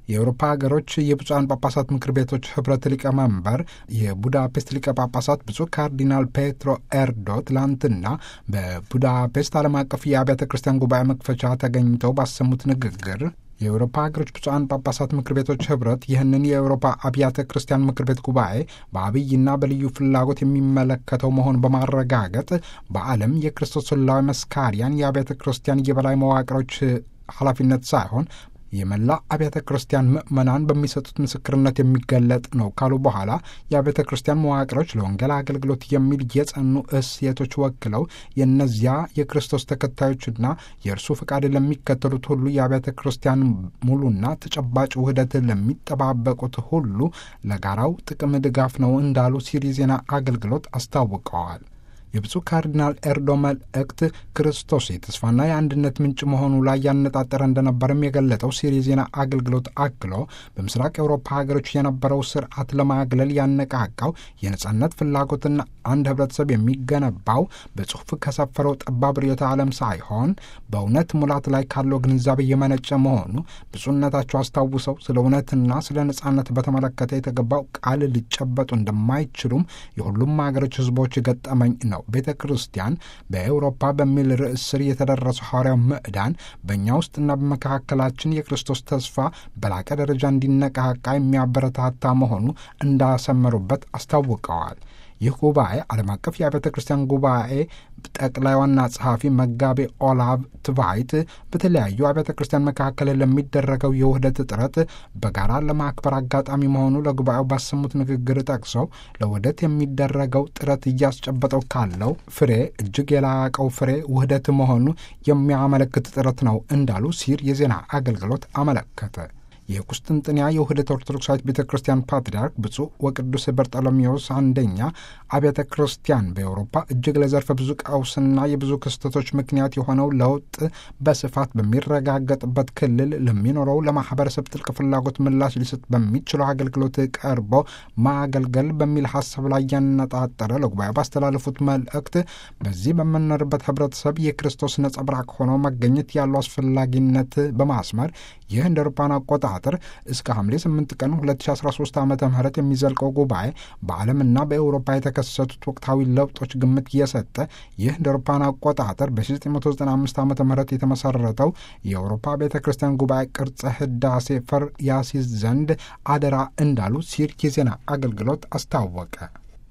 የአውሮፓ ሀገሮች የብፁዓን ጳጳሳት ምክር ቤቶች ህብረት ሊቀመንበር የቡዳፔስት ሊቀ ጳጳሳት ብፁዕ ካርዲናል ፔትሮ ኤርዶ ትላንትና በቡዳፔስት ዓለም አቀፍ የአብያተ ክርስቲያን ጉባኤ መክፈቻ ተገኝተው ባሰሙት ንግግር የአውሮፓ ሀገሮች ብፁዓን ጳጳሳት ምክር ቤቶች ህብረት ይህንን የአውሮፓ አብያተ ክርስቲያን ምክር ቤት ጉባኤ በአብይና በልዩ ፍላጎት የሚመለከተው መሆን በማረጋገጥ በዓለም የክርስቶስ ስላዊ መስካሪያን የአብያተ ክርስቲያን የበላይ መዋቅሮች ኃላፊነት ሳይሆን የመላ አብያተ ክርስቲያን ምዕመናን በሚሰጡት ምስክርነት የሚገለጥ ነው ካሉ በኋላ የአብያተ ክርስቲያን መዋቅሮች ለወንጌል አገልግሎት የሚል የጸኑ እሴቶች ወክለው የእነዚያ የክርስቶስ ተከታዮችና የእርሱ ፈቃድ ለሚከተሉት ሁሉ የአብያተ ክርስቲያን ሙሉና ተጨባጭ ውህደት ለሚጠባበቁት ሁሉ ለጋራው ጥቅም ድጋፍ ነው እንዳሉ ሲሪ ዜና አገልግሎት አስታውቀዋል። የብፁዕ ካርዲናል ኤርዶ መልእክት ክርስቶስ የተስፋና የአንድነት ምንጭ መሆኑ ላይ ያነጣጠረ እንደነበረም የገለጠው ሲሪ ዜና አገልግሎት አክሎ በምስራቅ የአውሮፓ ሀገሮች የነበረው ስርዓት ለማግለል ያነቃቃው የነጻነት ፍላጎትና አንድ ህብረተሰብ የሚገነባው በጽሑፍ ከሰፈረው ጠባብ ርዕዮተ ዓለም ሳይሆን በእውነት ሙላት ላይ ካለው ግንዛቤ የመነጨ መሆኑ ብፁዕነታቸው አስታውሰው ስለ እውነትና ስለ ነጻነት በተመለከተ የተገባው ቃል ሊጨበጡ እንደማይችሉም የሁሉም ሀገሮች ህዝቦች ገጠመኝ ነው። ቤተ ክርስቲያን በኤውሮፓ በሚል ርዕስ ስር የተደረሰው ሐዋርያው ምዕዳን በእኛ ውስጥና በመካከላችን የክርስቶስ ተስፋ በላቀ ደረጃ እንዲነቃቃ የሚያበረታታ መሆኑ እንዳሰመሩበት አስታውቀዋል። ይህ ጉባኤ ዓለም አቀፍ የአብያተ ክርስቲያን ጉባኤ ጠቅላይ ዋና ጸሐፊ መጋቤ ኦላቭ ትቫይት በተለያዩ አብያተ ክርስቲያን መካከል ለሚደረገው የውህደት ጥረት በጋራ ለማክበር አጋጣሚ መሆኑ ለጉባኤው ባሰሙት ንግግር ጠቅሰው ለውህደት የሚደረገው ጥረት እያስጨበጠው ካለው ፍሬ እጅግ የላቀው ፍሬ ውህደት መሆኑ የሚያመለክት ጥረት ነው እንዳሉ ሲር የዜና አገልግሎት አመለከተ። የቁስጥንጥንያ የውህደት ኦርቶዶክሳዊት ቤተ ክርስቲያን ፓትርያርክ ብፁዕ ወቅዱስ በርጠሎሜዎስ አንደኛ አብያተ ክርስቲያን በአውሮፓ እጅግ ለዘርፈ ብዙ ቀውስና የብዙ ክስተቶች ምክንያት የሆነው ለውጥ በስፋት በሚረጋገጥበት ክልል ለሚኖረው ለማህበረሰብ ጥልቅ ፍላጎት ምላሽ ሊሰጥ በሚችለው አገልግሎት ቀርቦ ማገልገል በሚል ሀሳብ ላይ ያነጣጠረ ለጉባኤ ባስተላለፉት መልእክት በዚህ በምንኖርበት ህብረተሰብ የክርስቶስ ነጸብራቅ ሆኖ መገኘት ያለው አስፈላጊነት በማስመር ይህ እንደ አውሮፓውያን አቆጣጠር እስከ ሐምሌ 8 ቀን 2013 ዓ ም የሚዘልቀው ጉባኤ በዓለምና በኤውሮፓ የተከሰቱት ወቅታዊ ለውጦች ግምት እየሰጠ ይህ እንደ አውሮፓውያን አቆጣጠር በ1995 ዓ ም የተመሰረተው የአውሮፓ ቤተ ክርስቲያን ጉባኤ ቅርጸ ህዳሴ ፈር ያሲዝ ዘንድ አደራ እንዳሉ ሲር የዜና አገልግሎት አስታወቀ።